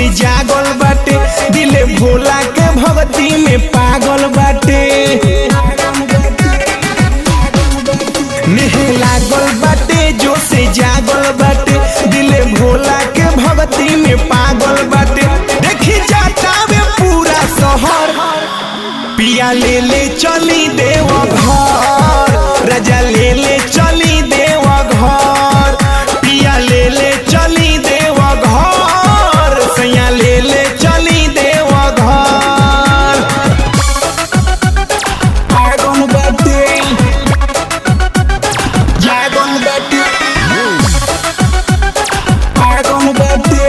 से जागल बाटे दिले भोला के भक्ति में पागल बाटे नेह लागल बाटे जो से जागल बाटे दिले भोला के भक्ति में पागल बाटे देखी जाता वे पूरा शहर पिया ले ले चली देव घर राजा ले ले चली देव घर पिया ले ले चली देव घर सैया ले ले चली देव घर आगन बाटे जागन बाटे आगन बाटे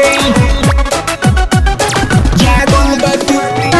जागन बाटे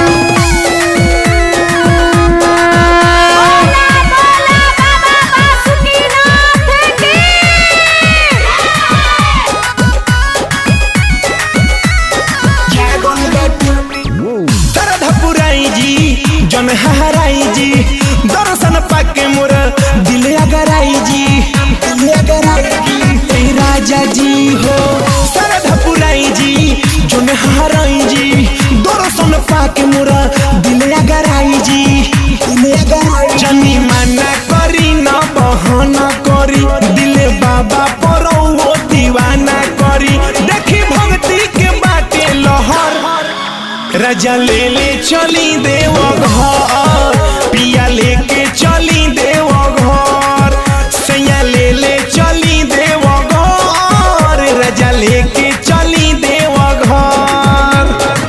दर्द पुराई जी जन हराई जी दर्शन पाके मोर दिल अगराई जी दिल अगराई जी ए राजा जी हो दर्द पुराई जी जन हराई जी दर्शन पाके मोर दिल अगराई जी दिल अगराई जनी माना करी न बहाना करी दिल बाबा परो दीवाना करी देखी भक्ति के बाटे लहर राजा ले ले चली देव घर पिया लेके चली देव घर सैया ले ले चली देव घर राजा लेके चली देव घर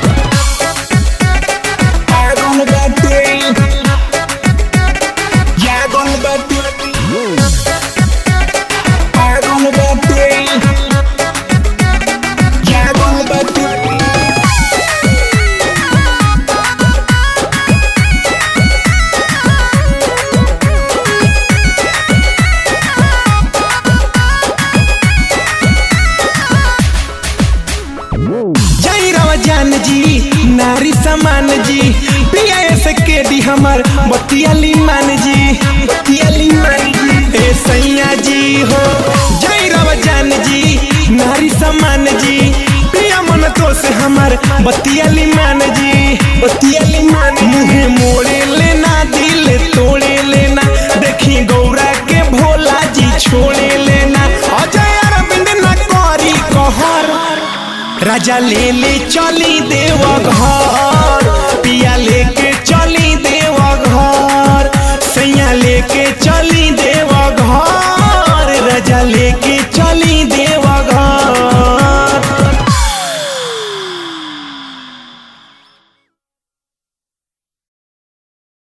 आगन बाटे जागन बाटे आगन बाटे जागन बाटे जय राम जान जी नारी समान जी पिया से के दी हमर बतियाली मान जी बतियाली मान जी ए सैया जी हो जय राम जान जी नारी समान जी पिया मन तो से हमर बतियाली मान जी बतियाली मान मुहे मोड़े लेना दिल तोड़े लेना देखी गौरा के भोला जी छोड़े लेना अजय अरविंद न करी कहर राजा ले ले चली देव घर पिया लेके चली देव घर सैया लेके चली देव घर राजा लेके चली